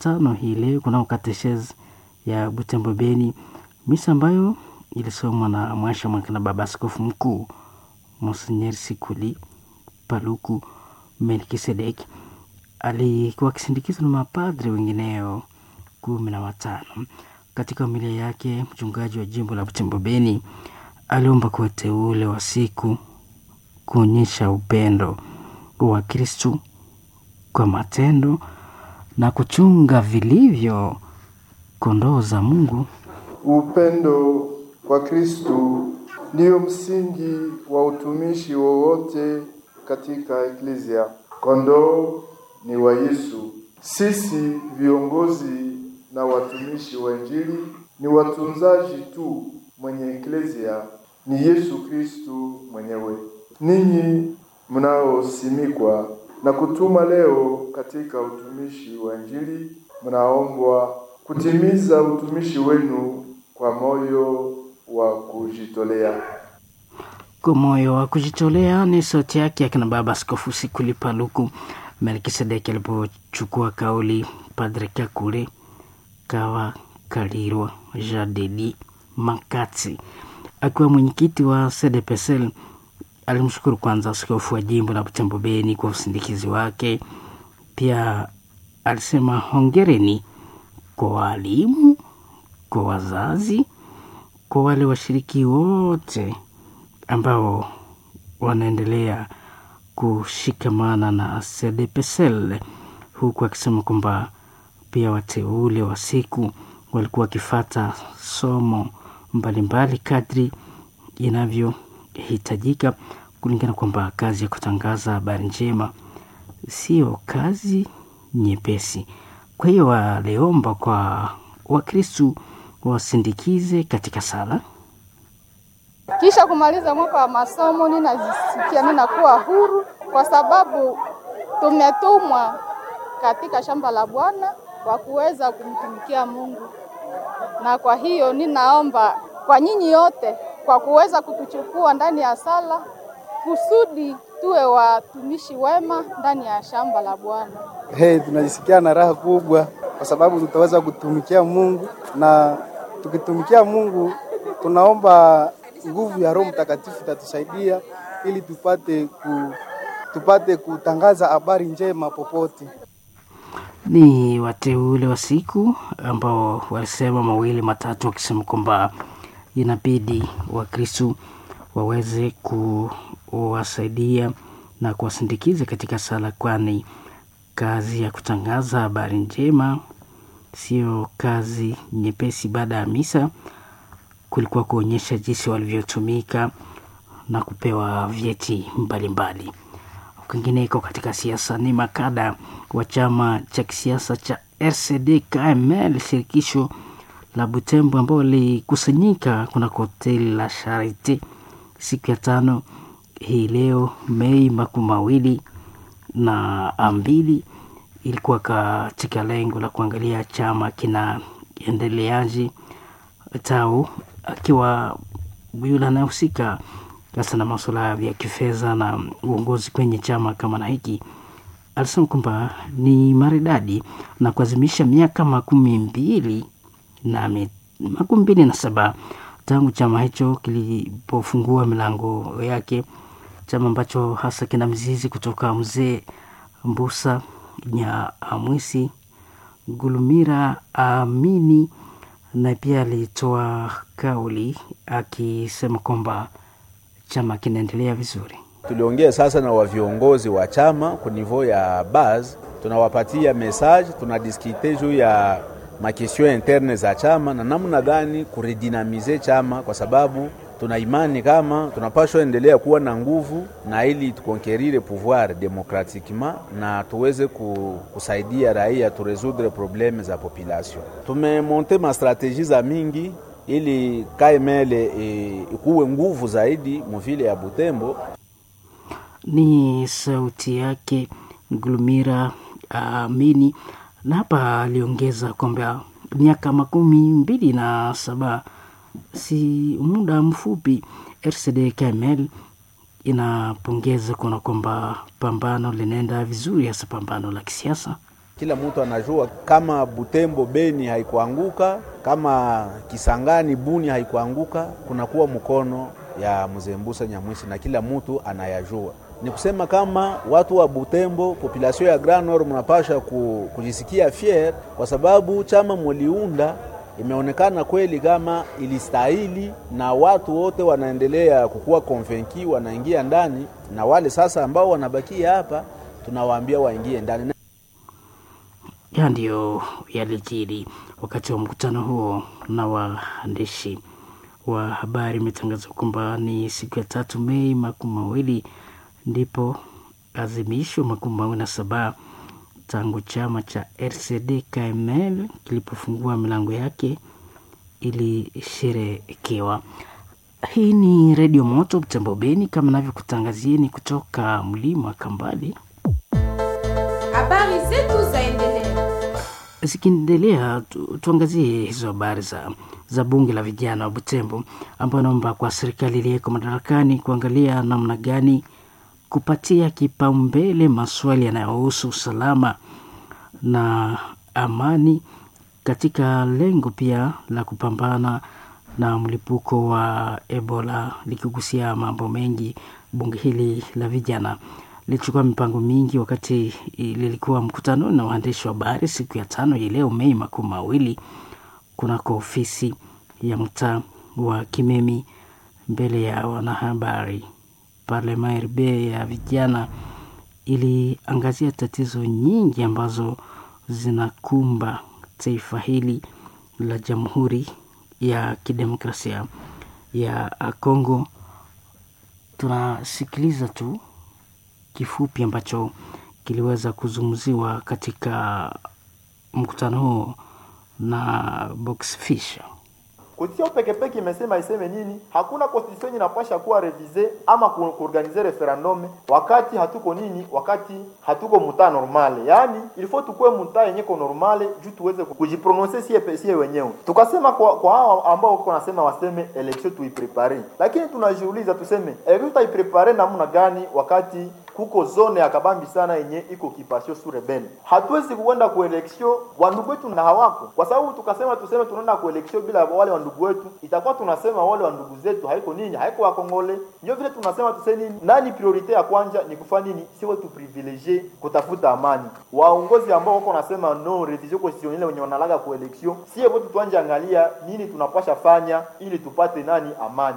tano hii leo kunao kateshezi ya Butembo Beni, misa ambayo ilisomwa na mwasha mwaka na baba askofu mkuu Monsenyer Sikuli Paluku Melkisedeki alikuwa akisindikizwa na mapadri wengineo kumi na watano. Katika familia yake, mchungaji wa jimbo la Butembo Beni aliomba kwa wateule wa siku kuonyesha upendo wa Kristu kwa matendo na kuchunga vilivyo kondoo za Mungu. Upendo kwa Kristu ndiyo msingi wa utumishi wowote katika eklezia. Kondoo ni wa Yesu. Sisi viongozi na watumishi wa Injili ni watunzaji tu, mwenye eklezia ni Yesu Kristu mwenyewe. Ninyi mnaosimikwa na kutuma leo katika utumishi wa Injili, mnaombwa kutimiza utumishi wenu kwa moyo wa kujitolea. Kwa moyo wa kujitolea ni sauti yake akina baba Askofu Sikuli Paluku Melkisedeki alipochukua kauli. Padre Kakule Kawa Kalirwa Jadedi Makati akiwa mwenyekiti wa CDPSL alimshukuru kwanza askofu wa jimbo la Butembo Beni kwa usindikizi wake. Pia alisema hongereni kwa walimu, kwa wazazi, kwa wale washiriki wote ambao wanaendelea kushikamana na CDPSL, huku akisema kwamba pia wateule wa siku walikuwa wakifata somo mbalimbali kadri inavyohitajika, kulingana kwamba kazi ya kutangaza habari njema sio kazi nyepesi. Kwa hiyo waliomba kwa Wakristu wasindikize katika sala. Kisha kumaliza mwaka wa masomo, ninajisikia ninakuwa huru kwa sababu tumetumwa katika shamba la Bwana kwa kuweza kumtumikia Mungu, na kwa hiyo ninaomba kwa nyinyi yote kwa kuweza kutuchukua ndani ya sala kusudi tuwe watumishi wema ndani ya shamba la Bwana. Hey, tunajisikia na raha kubwa kwa sababu tutaweza kutumikia Mungu, na tukitumikia Mungu tunaomba nguvu ya Roho Mtakatifu itatusaidia ili tupate ku, tupate kutangaza habari njema popote. Ni wateule wa siku ambao walisema mawili matatu, wakisema kwamba inabidi Wakristu waweze kuwasaidia na kuwasindikiza katika sala, kwani kazi ya kutangaza habari njema sio kazi nyepesi. Baada ya misa kulikuwa kuonyesha jinsi walivyotumika na kupewa vyeti mbalimbali. Kwingineko katika siasa ni makada wa chama cha kisiasa cha RCD KML shirikisho la Butembo ambao walikusanyika kuna hoteli la Charite siku ya tano hii leo Mei makumi mawili na mbili ilikuwa katika lengo la kuangalia chama kinaendeleaje tau akiwa yule anayehusika hasa na masuala ya kifedha na uongozi kwenye chama kama na hiki, alisema kwamba ni maridadi na kuazimisha miaka makumi mbili na makumi mbili na saba tangu chama hicho kilipofungua milango yake, chama ambacho hasa kina mizizi kutoka mzee Mbusa Nyamwisi Gulumira Amini na pia alitoa kauli akisema kwamba chama kinaendelea vizuri. Tuliongea sasa na waviongozi wa chama ku niveau ya base, tunawapatia message, tunadiskite juu ya makestion interne za chama na namna gani kuredinamize chama, kwa sababu tuna imani kama tunapashwa endelea kuwa na nguvu na ili tukonkerire pouvoir demokratikement na tuweze kusaidia raia turesoudre probleme za population. Tumemonte ma strategie za mingi ili KML ikuwe nguvu zaidi muvile ya Butembo. Ni sauti yake Glumira Amini, uh, na hapa aliongeza kwamba miaka makumi mbili na saba si muda mfupi. RCD KML inapongeza kuona kwamba pambano linaenda vizuri, hasa pambano la kisiasa. kila mtu anajua kama Butembo Beni haikuanguka, kama Kisangani Buni haikuanguka, kunakuwa mkono ya mzee Mbusa Nyamwisi na kila mtu anayajua. Ni kusema kama watu wa Butembo, population ya Grand Nord, mnapasha ku, kujisikia fier kwa sababu chama muliunda imeonekana kweli kama ilistahili, na watu wote wanaendelea kukuwa konvenki, wanaingia ndani, na wale sasa ambao wanabakia hapa tunawaambia waingie ndani. Ya ndiyo yalijiri wakati wa mkutano huo na waandishi wa habari. Imetangazwa kwamba ni siku ya tatu Mei makumi mawili ndipo azimisho makumi mawili na saba tangu chama cha RCD KML kilipofungua milango yake ilisherekewa. Hii ni Redio Moto Butembo Beni, kama navyokutangazieni kutoka mlima Kambali. Habari zetu zaendelea. Zikiendelea tu, tuangazie hizo habari za, za bunge la vijana wa Butembo ambayo naomba kwa serikali iliyeko madarakani kuangalia namna gani kupatia kipaumbele maswali yanayohusu usalama na amani katika lengo pia la kupambana na mlipuko wa Ebola, likigusia mambo mengi. Bunge hili la vijana lilichukua mipango mingi wakati lilikuwa mkutano na waandishi wa habari siku ya tano hii leo Mei makumi mawili kunako ofisi ya mtaa wa Kimemi mbele ya wanahabari. Parlema RB ya vijana iliangazia tatizo nyingi ambazo zinakumba taifa hili la Jamhuri ya Kidemokrasia ya Kongo. Tunasikiliza tu kifupi ambacho kiliweza kuzungumziwa katika mkutano huo na Box Fisher. Constitution peke peke imesema iseme nini? Hakuna constitution inapasha kuwa revise ama ku- kuorganize referendum wakati hatuko nini, wakati hatuko muta normale. Yaani il faut tukue muta yenye ko normale juu tuweze ku- kujiprononcer sie pe- sie wenyewe. Tukasema kwa kwa hao ambao wako nasema waseme election tuiprepare, lakini tunajiuliza tuseme election tutaiprepare namna gani wakati kuko zone ya kabambi sana yenye iko kipasio sur rebel. Hatuwezi kuenda ku election wandugu wetu na hawako, kwa sababu tukasema tuseme tunaenda ku election bila wale wandugu wetu, itakuwa tunasema wale wandugu zetu haiko nini, haiko wakongole. Ndio vile tunasema tuseme nini, nani priorite ya kwanja ni kufanya nini, sio tu privilege kutafuta amani. Waongozi ambao wako nasema no revision constitutionnelle wenye wanalaga ku election, sio wote tuanje angalia nini tunapasha fanya ili tupate nani amani.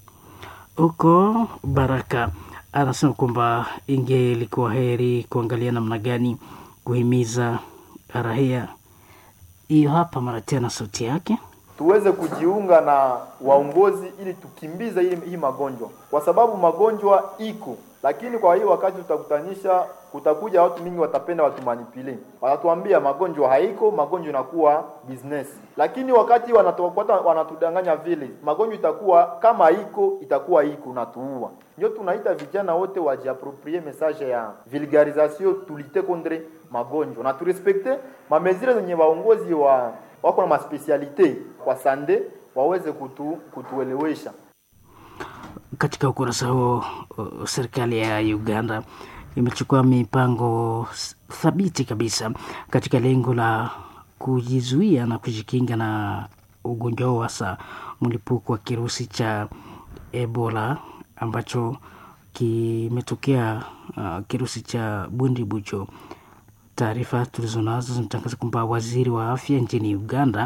Huko Baraka anasema kwamba ingelikuwa heri kuangalia namna gani kuhimiza raia. Hiyo hapa mara tena sauti yake. tuweze kujiunga na waongozi ili tukimbize hii, hii magonjwa, kwa sababu magonjwa iko, lakini kwa hiyo wakati tutakutanisha, kutakuja watu mingi watapenda watumanipule, watatuambia magonjwa haiko, magonjwa inakuwa business, lakini wakati wanatufuata wanatudanganya vile magonjwa itakuwa kama iko, itakuwa iko natuua. Ndio tunaita vijana wote wajiaproprie message ya vulgarisation, tulite contre magonjwa na turespekte mamezire zenye waongozi wa wako na maspesialite kwa sande waweze kutu, kutuelewesha. Katika ukurasa huo, uh, serikali ya Uganda imechukua mipango s- thabiti kabisa katika lengo la kujizuia na kujikinga na ugonjwa huo, hasa mlipuko wa kirusi cha Ebola ambacho kimetokea uh, kirusi cha Bundibujo. Taarifa tulizonazo zinatangaza kwamba waziri wa afya nchini Uganda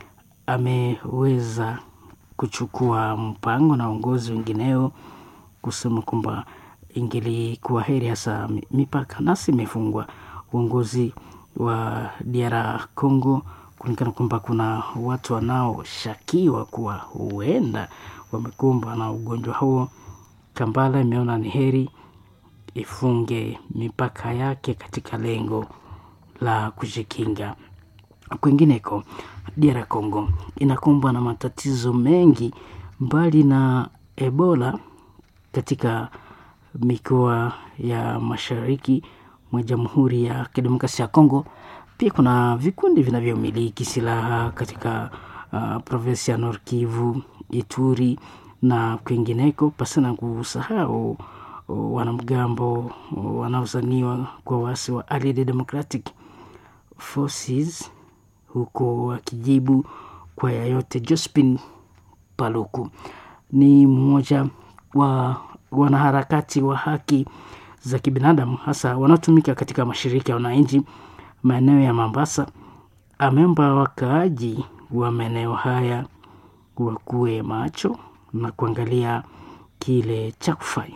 ameweza kuchukua mpango na uongozi wengineo kusema kwamba ingelikuwa heri hasa mi- mipaka nasi imefungwa. Uongozi wa DR Congo kuonekana kwamba kuna watu wanaoshakiwa kuwa huenda wamekumbwa na ugonjwa huo. Kampala imeona ni heri ifunge mipaka yake katika lengo la kujikinga. Kwingineko, DR Congo inakumbwa na matatizo mengi mbali na Ebola katika mikoa ya mashariki mwa Jamhuri ya Kidemokrasia ya Kongo. Pia kuna vikundi vinavyomiliki silaha katika uh, provinsi ya Nord Kivu, Ituri na kwingineko, pasina kusahau uh, wanamgambo uh, wanaozaniwa kwa wasi wa Allied Democratic Forces, huku akijibu kwa yayote. Jospin Paluku ni mmoja wa wanaharakati wa haki za kibinadamu hasa wanaotumika katika mashirika ya wananchi maeneo ya Mombasa. Ameomba wakaaji wa maeneo haya wakuwe macho na kuangalia kile cha kufanya.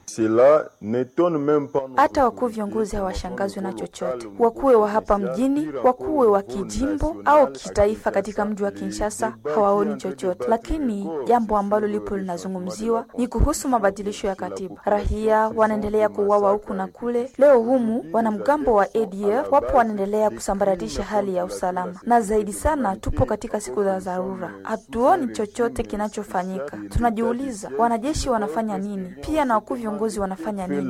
Hata wakuu viongozi hawashangazwi na chochote, wakuwe wa hapa mjini, wakuwe wa kijimbo au kitaifa. Katika mji wa Kinshasa hawaoni chochote, lakini jambo ambalo lipo linazungumziwa ni kuhusu mabadilisho ya katiba. Raia wanaendelea kuuawa huku na kule. Leo humu wanamgambo wa ADF wapo wanaendelea kusambaratisha hali ya usalama, na zaidi sana tupo katika siku za dharura, hatuoni chochote kinachofanyika. Tunajiuliza wanajeshi wanafanya nini, pia na wakuu viongozi wanafanya nini?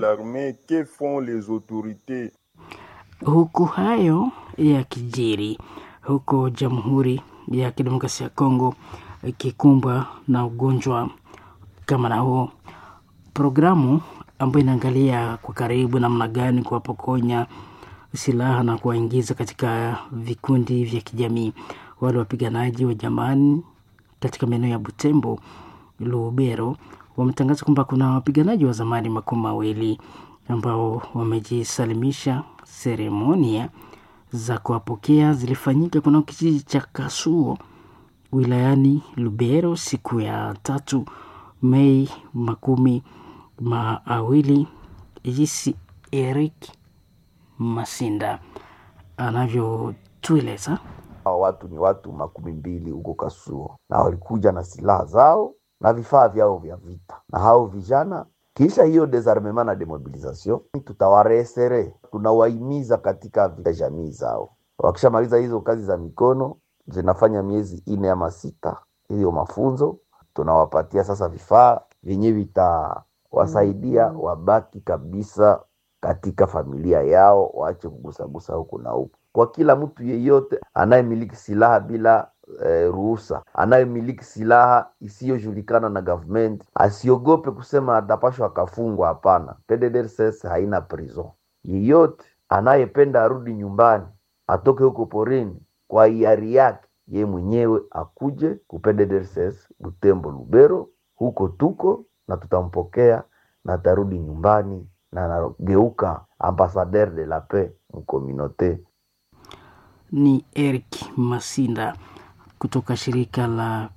Huku hayo yakijiri, huko Jamhuri ya Kidemokrasia ya Kongo ikikumbwa na ugonjwa kama na huo, programu ambayo inaangalia kwa karibu namna gani kuwapokonya silaha na kuwaingiza katika vikundi vya kijamii wale wapiganaji wa jamani katika maeneo ya Butembo, Lubero wametangaza kwamba kuna wapiganaji wa zamani makumi mawili ambao wamejisalimisha. Seremonia za kuwapokea zilifanyika kuna kijiji cha Kasuo wilayani Lubero siku ya tatu Mei makumi mawili. Jinsi Eric Masinda anavyotueleza. Hawa watu ni watu makumi mbili huko Kasuo, na walikuja na silaha zao na vifaa vyao vya vita, na hao vijana kisha hiyo desarmement na demobilisation, tutawaresere tunawahimiza katika jamii zao. Wakishamaliza hizo kazi za mikono zinafanya miezi ine ama sita, hiyo mafunzo tunawapatia sasa vifaa vyenye vitawasaidia wabaki kabisa katika familia yao, waache kugusagusa huku na huku. Kwa kila mtu yeyote anayemiliki silaha bila eh, ruhusa, anayemiliki silaha isiyojulikana na government asiogope kusema atapashwa akafungwa. Hapana, PDDRCS haina prison. Yeyote anayependa arudi nyumbani, atoke huko porini kwa hiari yake ye mwenyewe, akuje ku PDDRCS Butembo, Lubero, huko tuko na tutampokea na atarudi nyumbani na anageuka ambassadeur de la paix mkominote. Ni Eric Masinda kutoka shirika la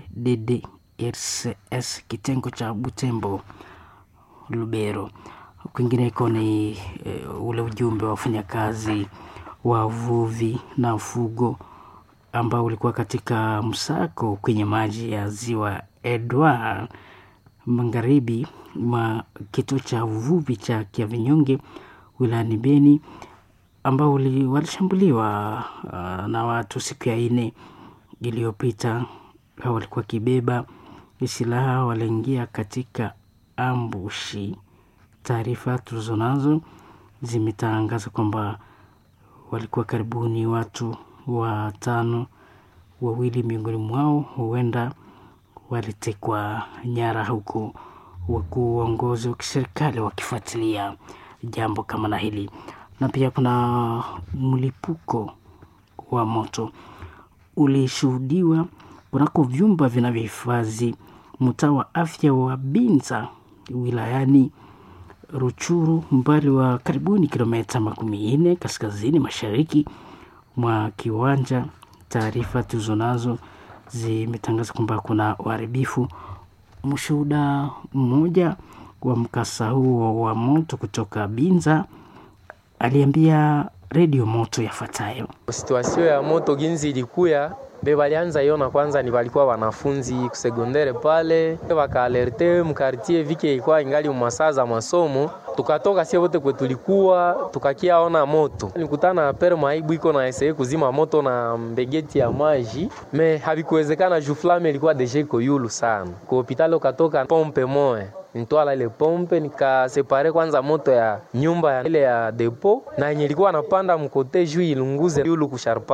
PDDRCS kitengo cha Butembo Lubero. Kwingineko ni e, ule ujumbe wa wafanyakazi wa uvuvi na ufugo ambao ulikuwa katika msako kwenye maji ya ziwa Edward magharibi mwa kituo cha uvuvi cha Kiavinyonge wilayani Beni ambao walishambuliwa uh, na watu siku ya nne iliyopita. Hao walikuwa kibeba silaha, waliingia katika ambushi. Taarifa tulizonazo zimetangaza kwamba walikuwa karibuni watu watano, wawili miongoni mwao huenda walitekwa nyara, huku wakuu uongozi wa kiserikali wakifuatilia jambo kama na hili. Na pia kuna mlipuko wa moto ulishuhudiwa kunako vyumba vinavyohifadhi mtaa wa afya wa Binza wilayani Ruchuru, mbali wa karibuni kilomita makumi nne kaskazini mashariki mwa kiwanja. Taarifa tulizonazo zimetangaza kwamba kuna uharibifu. Mshuhuda mmoja wa mkasa huo wa moto kutoka Binza aliambia redio moto yafuatayo. Situasio ya moto ginzi ilikuya be balianza iona kwanza, ni walikuwa wanafunzi kusegondere pale, wakaalerte mkartie vike ilikuwa ingali masaa za masomo, tukatoka sie wote kwe tulikuwa tukakiaona moto, nikutana na pere maibu iko na eseye kuzima moto na mbegeti ya maji, me havikuwezekana juu flame ilikuwa deja iko yulu sana. Kwa hopitali ukatoka pompe moya nitwala ile pompe nikasepare kwanza moto ya nyumba ya ile ya depo na yenye ilikuwa napanda mkote juu ilunguze yulu kusharpante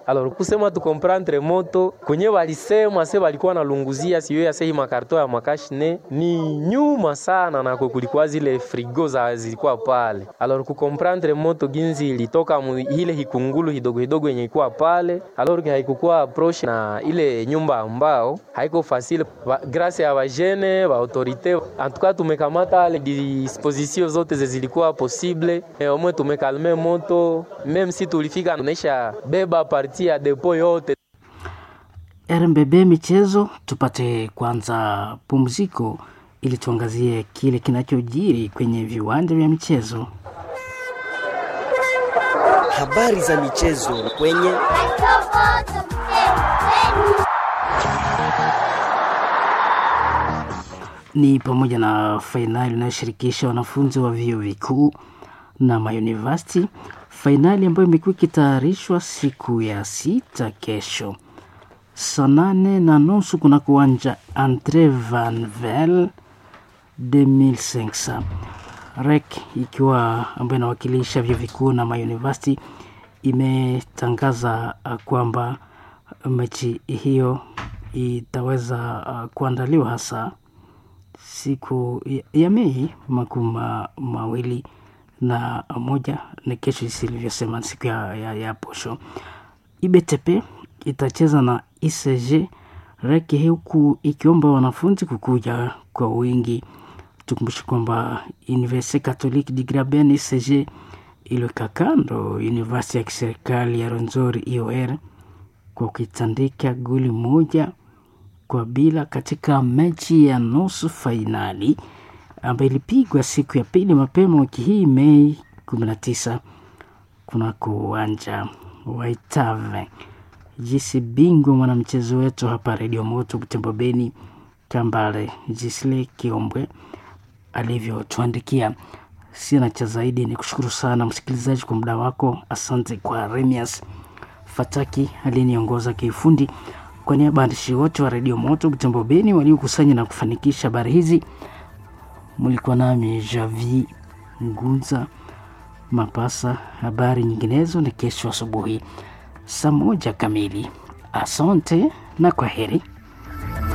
Alors kusema tukomprendre moto kwenye walisema se walikuwa nalunguzia siyo ya sehi makarto ya makashine ni nyuma sana, na kulikuwa zile frigo za zilikuwa pale. Alors kukomprendre moto ginzi ilitoka mu ile hikungulu hidogo hidogo yenye ilikuwa pale, alors haikukuwa approche na ile nyumba ambao haiko facile ba, grâce ya bajene ba autorite en tout cas tumekamata les dispositions zote zilikuwa possible e, omwe tumekalme moto meme si tulifika tunaisha beba parti ya depo yote. RMBB michezo, tupate kwanza pumziko ili tuangazie kile kinachojiri kwenye viwanja vya michezo. Habari za michezo kwenye ni pamoja na fainali inayoshirikisha wanafunzi wa vyuo vikuu na mauniversity, fainali ambayo imekuwa ikitayarishwa siku ya sita kesho saa nane na nusu kuna kuwanja Andre Van Vel 2500 REC ikiwa ambayo inawakilisha vyuo vikuu na mauniversity imetangaza uh, kwamba mechi hiyo itaweza uh, kuandaliwa hasa siku ya, ya Mei makumi mawili na moja na kesho, isilivyosema siku ya, ya, ya posho. IBTP itacheza na ICG reke huku ikiomba wanafunzi kukuja kwa wingi. Tukumbushe kwamba Universite Catholique du Graben ICG iliweka kando University ya kiserikali ya Rwenzori IOR kwa kuitandika goli moja kwa bila katika mechi ya nusu fainali ambayo ilipigwa siku ya pili mapema wiki hii Mei 19 kunako uwanja wa Itave. Jisi bingwa mwanamchezo wetu hapa Redio Moto Butembo Beni Kambale Jisle Kiombwe alivyotuandikia. Sina cha zaidi, ni kushukuru sana msikilizaji kwa muda wako. Asante kwa Remias Fataki aliyeniongoza kiufundi. Kwa niaba ya waandishi wote wa Redio Moto Butembo Beni waliokusanya na kufanikisha habari hizi, mlikuwa nami Javi Ngunza Mapasa. Habari nyinginezo ni kesho asubuhi saa moja kamili. Asante na kwa heri.